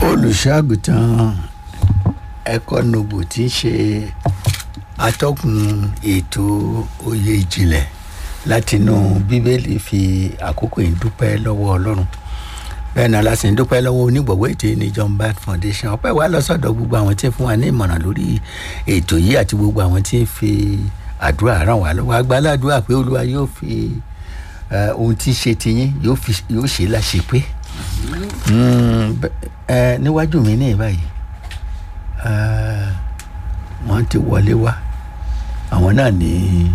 olùṣọ́àgùtàn ẹ̀kọ́ nobu tí ń ṣe atọ́kùn ètò oyè ìjìnlẹ̀ látinú bíbélì fi àkókò yìí dúpẹ́ lọ́wọ́ ọlọ́run bẹ́ẹ̀ náà láti ń dúpẹ́ lọ́wọ́ onígbọ̀wọ́ ètò ní John Bart Foundation ọpẹ́ wa lọ sọ́dọ̀ gbogbo àwọn tí ń fún wa ní ìmọ̀ràn lórí ètò yìí àti gbogbo àwọn tí ń fi àdúrà ràn wá lọ́wọ́ agbáládùá pé olúwa yóò fi eh, ohun tí ń ṣe tiyín yóò fi- yóò ṣe láṣepé Mm, bẹ- ẹ, níwájú mi ní ìbáyìí eh, wọ́n ti wọlé wá àwọn náà ní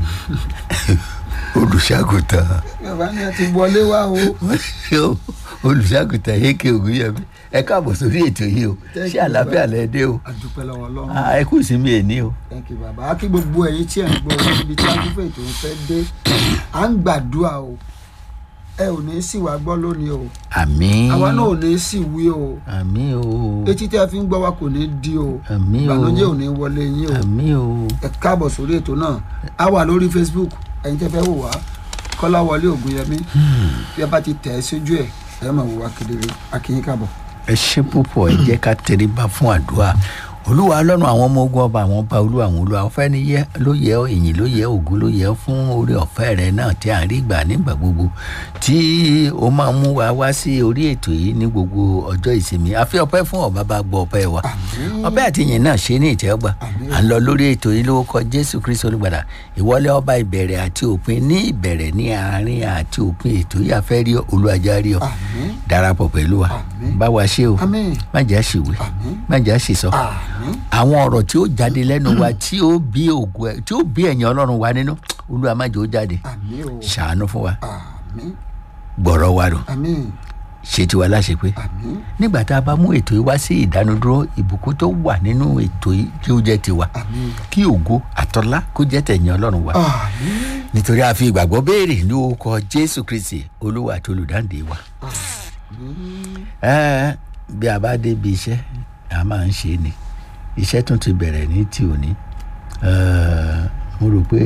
olùṣàgùtàn bàbá ni a ti wọlé wá o olùṣàgùtàn yékè ògúnyẹmí ẹ káàbọ̀ sórí ètò yìí o Thank ṣé you, àlàáfíà bàbá. lẹ dé o àdúpẹ́ lọ́wọ́ ọlọ́run Ah, ẹ kú ìsinmi èní o thank you bàbá kí gbogbo ẹ̀yin tí ẹ̀ ń gbọ́ níbi tí akúfẹ́ ètò ń fẹ́ dé à ń gbàdúrà o ẹ ò ní sì wá gbọ́ lónìí o àmín àwa náà ò ní sì wí o àmín o etí tí a fi ń gbọ́ wa kò ní di o àmín o ìbànújẹ́ ò ní wọlé yín o àmín o ẹ káàbọ̀ sórí ètò náà a wà lórí Facebook ẹ̀yin tẹ́ fẹ́ wò wá Kọ́láwọlé Ògúnyẹmí bí a bá ti tẹ̀ ẹ́ sójú ẹ̀ ẹ máa wò wá kedere a kí yín káàbọ̀. ẹ ṣe púpọ̀ ẹ jẹ́ ká tẹríba fún àdúrà olúwa ọlọ́run àwọn ọmọ ogun ọba àwọn ọba olúwa àwọn olúwa ọ̀fẹ́ ni yẹ ló yẹ ọ́ ìyìn ló yẹ ògo ló yẹ ọ́ fún oore ọ̀fẹ́ rẹ náà tí à ń rí gbà nígbà gbogbo tí ó máa mú wa wá sí orí ètò yìí ní gbogbo ọjọ́ ìsinmi àfi ọpẹ́ fún ọba bá gbọ́ ọpẹ́ wa ọpẹ́ àti ìyìn náà ṣe ní ìtẹ́wọ́gbà Àmín. à ń lọ lórí ètò yìí lórúkọ jésù kristu olùgbàlà ìwọlé ọba ìbẹ̀rẹ̀ àti òpin ní ìbẹ̀rẹ̀ ní àárín àti òpin ètò yìí afẹ́ rí ọ olúwàjá rí ọ àmín darapọ̀ pẹ̀lú wa Àmín. bá wa ṣe o àmín má jà ṣìwé àmín má jà ṣìsọ àmín àwọn ọ̀rọ̀ tí ó jáde lẹ́nu wa tí ó bí ògo ẹ̀ tí ó bí ẹ̀yìn ọlọ́run wa nínú olúwa má jẹ́ ó jáde àmín o ṣàánú fún wa àmín gbọ̀rọ̀ wa rò àmín ṣe tiwa láṣepé àmín nígbà tá a bá mú ètò yìí wá sí ìdánudúró ìbùkún tó wà nínú ètò yìí kí ó jẹ́ tiwa àmín kí ògo àtọ́lá kó jẹ́ tẹ̀yìn ọlọ́run wa àmín nítorí a fi ìgbàgbọ́ béèrè ní orúkọ jésù kristi olúwa àti olùdáǹdè wa àmín ẹ bí a bá débi iṣẹ́ a máa ń ṣe ni iṣẹ́ tún ti bẹ̀rẹ̀ ní ti òní Eh, mo rò pé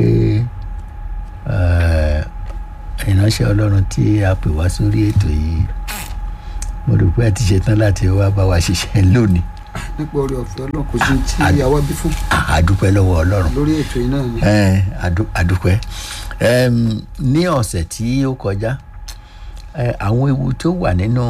eh, ìránṣẹ́ ọlọ́run tí a pè wá sórí ètò yìí mo rò pé a ti ṣetán láti wá bá wa ṣiṣẹ́ lónìí nípa orí ọ̀fẹ́ ọlọ́run kò sí tí ìyàwó bí fún a dúpẹ́ lọ́wọ́ ọlọ́run lórí ètò yìí náà ni Eh, adu- adúpẹ́ Em, ní ọ̀sẹ̀ tí ó kọjá eh, àwọn ewu tó wà nínú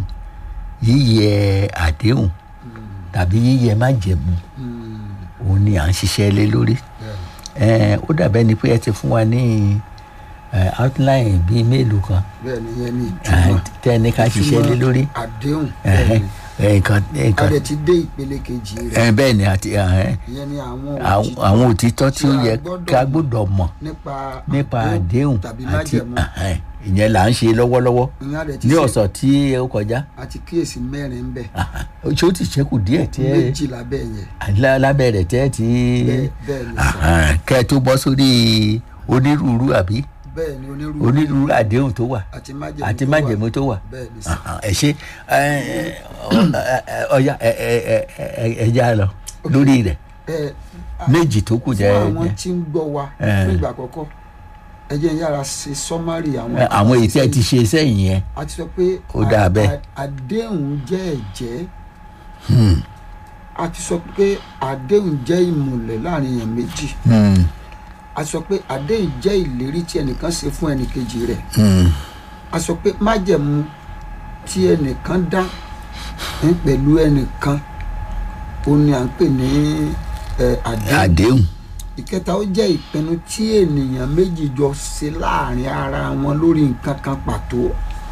yíyẹ àdéhùn tàbí yíyẹ májẹ̀mú Mm, òun ni à ń ṣiṣẹ́ lé lórí bẹ́ẹ̀ Eh, ó dàbẹ́ ni pé ẹ ti fún wa ní eh, outline bíi mélòó kan bẹ́ẹ̀ ni yẹn ni eh, ìtumọ̀ tẹ́ ẹ ní ká ṣiṣẹ́ lé lórí àdéhùn Eh, bẹ́ẹ̀ ni eh, nǹkan a nǹkan dẹ̀ ti dé ìpele kejì rẹ̀ eh, bẹ́ẹ̀ ni àti eh, ìyẹn ni àwọn àwọn òtítọ́ àwọn òtítọ́ tí ó tí a yẹ gbọ́dọ̀ ká mọ̀. gbọ́dọ̀ mọ̀ nípa nípa àdéhùn tàbí àti májẹ̀mú ẹhẹ́n, ìyẹn là ń ṣe lọ́wọ́lọ́wọ́ ìyẹn a dẹ̀ ti ní ṣe- ọ̀sán tí ó kọjá àti kíyèsí mẹ́rin ń bẹ ṣé ó ti ṣẹ́kù díẹ̀ tí ẹ méjì lábẹ́ yẹn lá- lábẹ́ rẹ̀ tẹ́ ti bẹ́ẹ̀ bẹ́ẹ̀ ni sọ ẹhẹ́n, kẹ́ ẹ tó bọ́ sórí onírúurú àbí bẹ́ẹ̀ ni onírúurú onírúurú àdéhùn tó wà àti májẹ̀mú àti tó wà. májẹ̀mú tó wà bẹ́ẹ̀ ni sọ Ẹhẹ́n, ẹ ṣe ẹ, ẹ, ọya ẹ ẹ ẹ ẹ ẹ já lọ lórí rẹ̀ ẹ méjì tó kù fún jẹ́ àwọn jẹ́- tí ń gbọ́ wa Eh. fún ìgbà àkọ́kọ́ ẹ jẹ́ n yára ṣe sọ́márì àwọn ẹ, àwọn èyí tí ẹ ti ṣe sẹ́yìn yẹn a ti sọ pé Ó dáa a- bẹ́ẹ̀. a- àdéhùn jẹ́ ẹ̀jẹ́ Hmm, a ti sọ pé àdéhùn jẹ́ ìmùlẹ̀ láàrin èèyàn méjì hmm, a sọ pé àdéhùn jẹ́ ìlérí tí ẹnìkan ṣe fún ẹnìkejì rẹ̀ hmm. a sọ pé májẹ̀mú tí ẹnìkan dá ń pẹ̀lú ẹnìkan ó ní à ń pè ní ẹ, àdéhùn àdéhùn ìkẹta ó jẹ́ ìpinnu tí ènìyàn méjì jọ ṣe láàrin ara wọn lórí nǹkan kan pàtó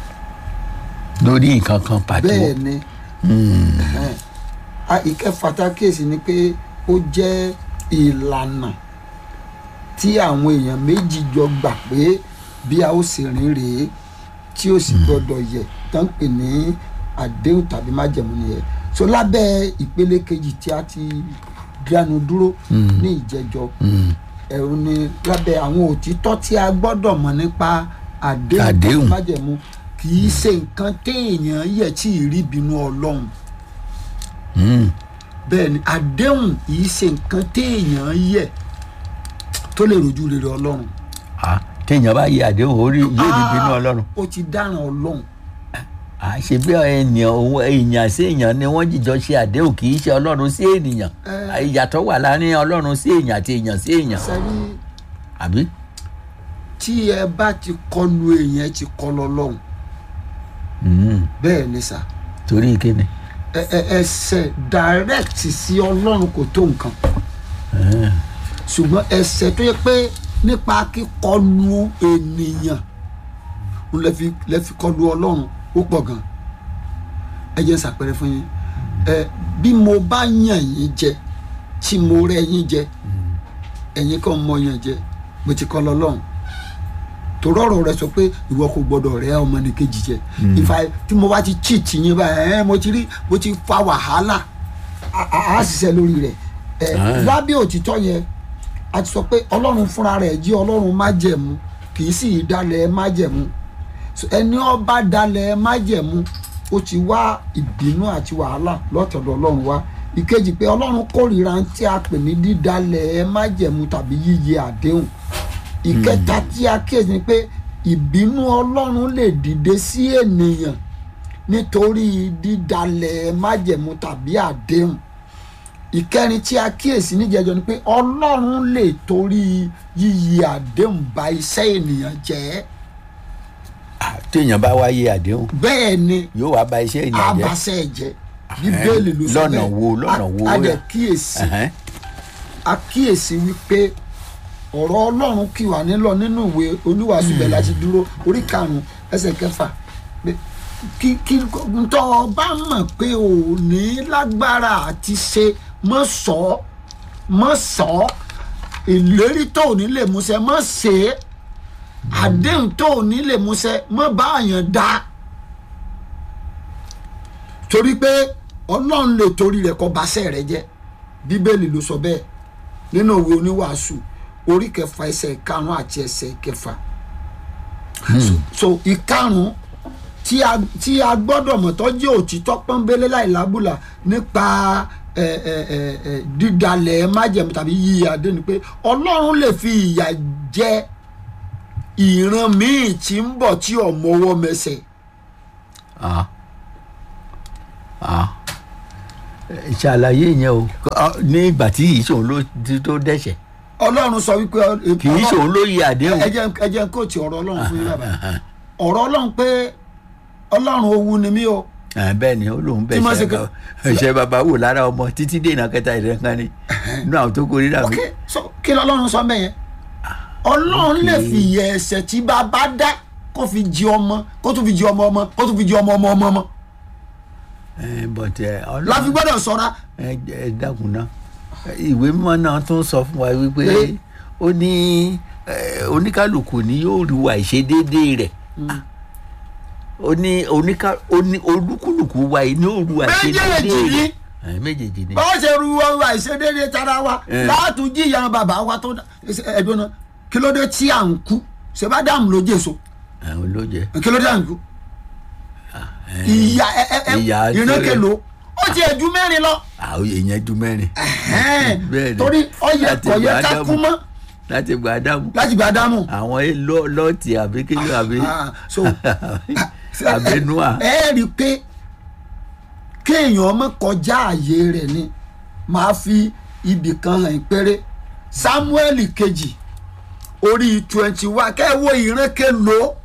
lórí nǹkan kan pàtó. bẹ́ẹ̀ ni Hmm. ẹ̀hẹ́n. A- ìkẹfà tá a kíyèsí ni pé ó jẹ́ ìlànà tí àwọn èèyàn méjì jọ gbà pé bí a ó ṣe rìn rèé tí ó sì gbọdọ̀ yẹ tán pè ní àdéhùn tàbí májẹ̀mú nìyẹn so lábẹ́ ìpele kejì tí a ti dánu dúró Mm. ní ìjẹjọ Hmm. ẹ̀rù ni lábẹ́ àwọn òtítọ́ tí a gbọ́dọ̀ mọ̀ nípa àdéhùn tàbí Àdéhùn. májẹ̀mú kì í ṣe nǹkan téèyàn yẹ tí ì rí bínú ọlọ́run Hmm. bẹ́ẹ̀ ni àdéhùn yìí ṣe nǹkan téèyàn yẹ tó lè rojú rere ọlọ́run Ah, téèyàn bá yẹ àdéhùn orí yóò rí bínú ọlọ́run. ó ti dáràn ọlọ́run àṣẹ bí ènìyàn òun èèyàn sí èèyàn ni wọ́n jìjọ ṣe àdéhùn kì í ṣe ọlọ́run sí ènìyàn Eh. ìyàtọ̀ wà láàrin ọlọ́run sí èèyàn àti èèyàn sí èèyàn sẹ́rí àbí. tí ẹ bá ti kọlu èèyàn ẹ ti kọlu ọlọ́run Mm. bẹ́ẹ̀ ni sà torí kíni. ẹ ẹ ẹsẹ̀ direct sí ọlọ́run kò tó nǹkan Eh. ṣùgbọ́n ẹsẹ̀ tó yẹ pé nípa kíkọlu ènìyàn ń lè fi lè fi kọlu ọlọ́run ó pọ̀ gan ẹ jẹ́ ṣàpẹẹrẹ fún yín ẹ bí mo bá yàn yín jẹ tí mo rẹ́ yín jẹ ẹ̀yin kan mọ yàn jẹ mo ti kọ́ lọ́lọ́run torí ọ̀rọ̀ rẹ sọ pé ìwọ kò gbọdọ̀ rẹ́ ọmọnìkejì jẹ ìfà tí mo bá ti cheat yín báyìí ẹ mo ti rí mo ti fa wàhálà á á ṣiṣẹ́ lórí rẹ̀ ẹ Ah. lábẹ́ òtítọ́ yẹn a ti sọ pé ọlọ́run fúnra rẹ̀ jẹ́ ọlọ́run májẹ̀mú kì í sì í dalẹ̀ májẹ̀mú So, ẹni ọba dalẹ̀ májẹ̀mú ó ti wá ìbínú àti wàhálà lọ́tọ̀dọ̀ ọlọ́run wá ìkejì pé ọlọ́run kórìíra tí a pè ní dídalẹ̀ májẹ̀mú tàbí yíyẹ àdéhùn ìkẹta tí a kíyèsí ni pé ìbínú ọlọ́run lè dìde sí ènìyàn nítorí dídalẹ̀ májẹ̀mú tàbí àdéhùn ìkẹrin tí a kíyèsí níjẹjọ ni pé ọlọ́run lè torí yíyí àdéhùn bà iṣẹ́ ènìyàn jẹ́ Ah, téèyàn bá wáyé àdéhùn bẹ́ẹ̀ ni yóò wá ba iṣẹ́ èèyàn jẹ́. abasẹ́ ẹ̀jẹ̀ bíbélì ló sọ lọ́nà wo, lọ́nà wo a dẹ̀ yà? kíyèsí Ẹ̀hẹ́n. a kíyèsí wípé ọ̀rọ̀ ọlọ́run kì wá nílọ nínú ìwé oníwàásù bẹ́ẹ̀ láti dúró orí karùn-ún ẹsẹ̀ kẹfà pé kí kí ntọ́ ọba mọ̀ pé ò ní lágbára àti ṣe mọ́ sọ ọ́ mọ́ sọ ọ́ ìlérí tó ò ní lè múṣẹ mọ́ ṣe é àdéhùn tó ò ní lè múṣẹ mọ́ bá àyàn dá torí pé ọlọ́run lè torí rẹ̀ kọ́ baṣẹ́ rẹ̀ jẹ́ bíbélì ló sọ bẹ́ẹ̀ nínú òwe oníwàásù orí kẹfà ẹsẹ̀ ìkarùn àti ẹsẹ̀ ìkẹfà so, so ìkarùn tí a tí a gbọ́dọ̀ mọ̀ tó jẹ́ òtítọ́ pọ́nbélé láìlábùlà nípa ẹ, ẹ, ẹ, ẹ, dídalẹ̀ májẹ̀mú tàbí yíyí adé ni pé ọlọ́run lè fi ìyà jẹ ìran míì tí ń bọ̀ tí ọ̀mọ́wọ́ mẹsẹ̀ Ah. Ah. Ẹ ṣàlàyé yẹn o Ah, ní ìgbà tí kì í ṣòun ló ti tó dẹ́ṣẹ̀ ọlọ́run sọ wípé ọ- kì í ṣòun ló yẹ àdéhùn. ẹ jẹ́ ẹ jẹ́ kóòtù ọ̀rọ̀ ọlọ́run fún yín bàbá ọ̀rọ̀ ọlọ́run pé ọlọ́run owú ni mí o Ah, bẹ́ẹ̀ ni ó lóun Tí mo bẹ̀ ṣe ṣe kẹ́- bá- ṣe bàbá wò lára ọmọ títí dènà kẹta ìrẹ́kan ni inú àwọn tó kórè rà mí. ok so kí ni ọlọ́run sọ mẹ́yẹn ọlọ́run lè fi ìyẹ ẹ̀ṣẹ̀ tí bàbá dá kó fi jí ọmọ kó tún fi jí ọmọ ọmọ kó tún fi jí ọmọ ọmọ ọmọ ọmọ Eh, but ẹ, Ọlọ́run- láfi gbọ́dọ̀ ṣọ́ra ẹ ẹ dákun náà ìwé mímọ́ náà tún sọ fún wa wípé Pé? ó ní eh, oníkálukú ni yóò rí wa ìṣedéédé rẹ̀ Ah. ó ní oníká ó ní olúkúlùkù wa ní òru àìṣedéédé méjèèjì rẹ̀ ni Eh, méjèèjì ni báwo ṣe ru ọrùn àìṣedéédé tara wa Eh. láàtún jíyàn bàbá wa tó dá ẹ̀dùn náà kí ló dé tí à ń kú ṣe bá dáàmú ló jèso àwọn ló jẹ kí ló dé à ń kú ìyá ẹ ẹ ẹ Ìyà tó- ìrìnkèlò ó ti ẹ̀jú mẹ́rin lọ àwọn èèyàn ju mẹ́rin Bẹ́ẹ̀ ni. torí ọyẹ Láti kọ̀yẹ gba ká Ádámù. kú mọ́ láti gba ádámù láti gba dámù. àwọn lọ- lọ́ọ̀tì àbí kílò àbí Ah, so àbí núà ẹ rí i pé kéèyàn ọmọ kọjá ààyè rẹ̀ ni máa fi ibì kan hàn péré samuel kejì orí twenty one kẹ́ ẹ wo ìrànkè lò ó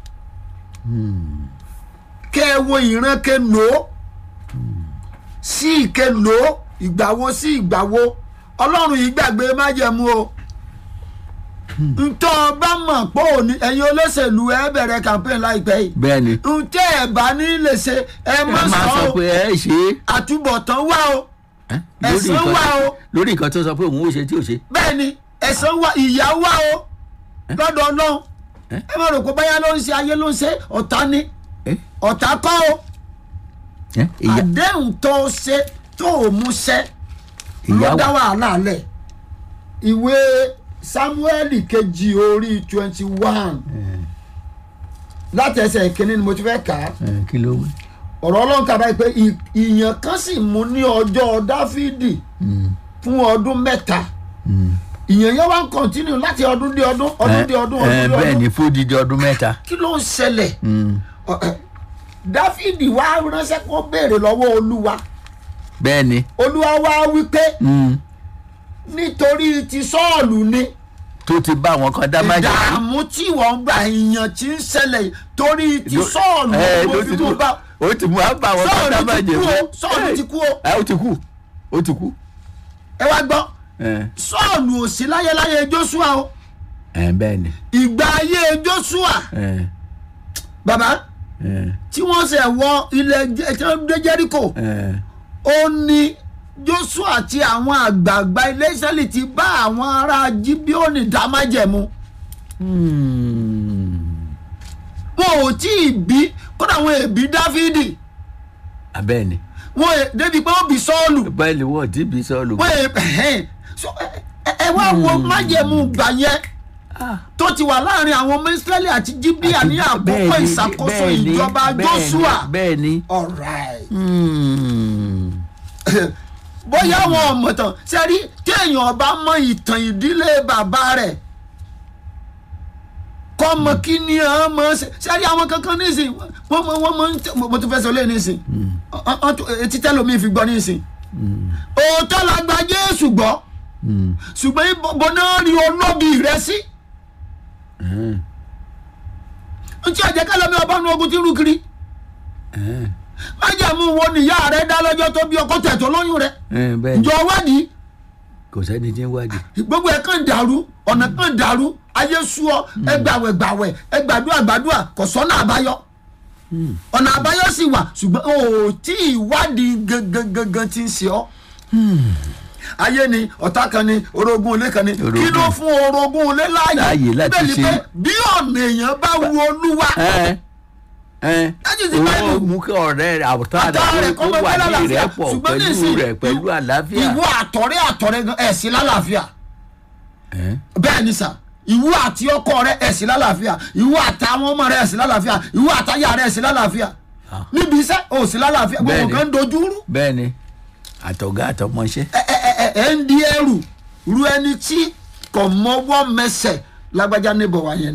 kẹ́ ẹ wo ìrànkè lò ó sí ìké lò ó ìgbàwo sí ìgbàwo ọlọ́run yìí gbàgbé májẹ̀mú o ntọ́ ọba mọ̀ pé òní ẹ̀yin olóṣèlú ẹ bẹ̀rẹ̀ campaign láìpẹ́ yìí bẹ́ẹ̀ ni ntẹ́ ẹ̀ bá ní lè ṣe ẹ ẹ má máa sọ sọ ọ́ pé ẹ ṣe é àtúbọ̀tán wá o Eh, lórí Ẹ̀san nǹkan wà tó- o. lórí nǹkan tó sọ pé òun ò ṣe tí ò ṣe bẹ́ẹ̀ ni ẹ̀san wá ìyà wá o lọ́dọ̀ ọlọ́run Eh? ẹ má rò pé báyà ló ń ṣe ayé ló ń ṣe ọ̀tá ni Eh, ọ̀tá kọ́ o eh, ìyá àdéhùn tó o ṣe tó o mú ṣẹ ló ìyá dá wà wàhálà lẹ̀ ìwé samuel kejì orí twenty one láti ẹsẹ̀ ìkíní ni mo ti fẹ́ kà á Eh, kí ló wí. ọ̀rọ̀ ọlọ́run kà báyìí pé ì- ìyàn kan sì mú ní ọjọ́ dáfídì fún ọdún mẹ́ta ìyàn yẹn wá ń kọ́ntínú láti ọdún dé ọdún ọdún dé ọdún Eh, ọdún eh, dé bẹ́ẹ̀ ọdún ni fódìdí ọdún mẹ́ta kí ló ń ṣẹlẹ̀ Mm, Ọ- ẹ, dáfídì wá ránṣẹ́ kó béèrè lọ́wọ́ olúwa bẹ́ẹ̀ ni olúwa wá wí pé mm, nítorí ti sọ́ọ̀lù ni tó ti bá àwọn kan dá májèlé. ìdààmú tí wọ́n gbà ìyàn tí ń ṣẹlẹ̀ torí ti Ló- sọ́ọ̀lù ẹ, mo ló fi ti mú kú. bá ó ti mú àbá àwọn kan dá sọ́ọ̀lù ti kú májèlé. o sọ́ọ̀lù ti kú o ẹ ó ti kú ó ti kú. ẹ wá gbọ́ ẹ sọ́ọ̀lù ò sí láyéláyé joshua o ẹ bẹ́ẹ̀ ni ìgbà ayé joshua ẹ bàbá ẹ tí wọ́n ṣe wọ ilẹ̀ Jẹ- tí wọ́n dé jẹ́ríkò ẹ ó ní joshua àti àwọn àgbààgbà ilé israẹli ti bá àwọn ará gibeoni dá májẹ̀mú hmm, wọn ò tí ì bí kódà wọn èbí dáfídì abẹ́ẹ̀ ni wọn è débi pé ó bí sọ́ọ̀lù báyìí ni wọ́n ti bí sọ́ọ̀lù. wọn è ẹ̀hẹ́n. So, ẹ- ẹ- ẹ wá wo májẹ̀mú gbà yẹn Ah, tó ti wà láàrin àwọn ọmọ israẹli àti gibea ní bẹ́ẹ̀ àkókò ni, ìṣàkóso bẹ́ẹ̀ ni, ìjọba bẹ́ẹ̀ ni, joshua bẹ́ẹ̀ ni. alright Hmm, bóyá àwọn ọmọ tán sẹ́rí téèyàn bá mọ ìtàn ìdílé bàbá rẹ̀ kọ́ mọ kí ni àwọn mọ ṣe sẹ́rí àwọn kankan nísìn wọ́n mọ wọ́n mọ ń tẹ mo tún fẹ́ sọ lé nísìn Ọ- ọ- ọ- etí tẹ́lómi fi gbọ́ nísìn òótọ́ la gba jésù gbọ́ hmm, ṣùgbọ́n ibo náà rí olóbi rẹ sí hmm, n tí ọ̀jẹ̀ kẹlẹ́mi ọba nu ogun tí ń rú kiri hmm, májàmú wo nìyá rẹ dá lọ́jọ́ tó bí ọkọ tẹ̀ tó lóyún rẹ hmm, bẹ́ẹ̀ ni ǹjọ́ wádìí kò sẹ́ni tí ń wádìí. gbogbo ẹ kàn dàrú ọ̀nà kàn dàrú ayé sú ọ ẹ gbàwẹ̀ gbàwẹ̀ ẹ gbàdúrà gbàdúrà kò sọ́nà àbáyọ ọ̀nà àbáyọ sì wà ṣùgbọ́n o ò tí ì wádìí gangan gangan tí ń ṣe ọ́ ayé ni ọ̀tá kan ni orogún ilé kan ni kí ló Orogún. fún orogún ilé láàyè Láàyè láti Bíbélì ṣe. pé bí ọ̀nà èèyàn bá wu olúwa ẹ ẹ That is the owó Bible. mú kí ọ̀rẹ́ rẹ̀ àwòtá àtọ̀ rẹ̀ rẹ̀ kó kọ́ mọ́ wà pẹ́ ní lálàáfíà ìrẹ́pọ̀ ṣùgbọ́n pẹ̀lú nísìnyí, rẹ̀ pẹ̀lú àlàáfíà. ìwọ àtọ̀rẹ́ àtọ̀rẹ́ gan ẹ̀ sí lálàáfíà Ẹ, bẹ́ẹ̀ ni sà ìwọ àti ọkọ rẹ ẹ̀ sí lálàáfíà ìwọ àtàwọn ọmọ rẹ ẹ̀ sí lálàáfíà ìwọ àtàyà rẹ ẹ̀ sí lálàáfíà Ah. níbi iṣẹ́ ò sí lálàáfíà gbogbo Bẹ́ẹ̀ ni. kan ń dojú rú bẹ́ẹ̀ ni àtọ̀gá àtọmọṣẹ́. ẹ ẹ ẹ ẹ ń di ẹrù ru ẹni tí kò mọwọ́ mẹsẹ̀ lágbájá níbọ̀ wá yẹn ni.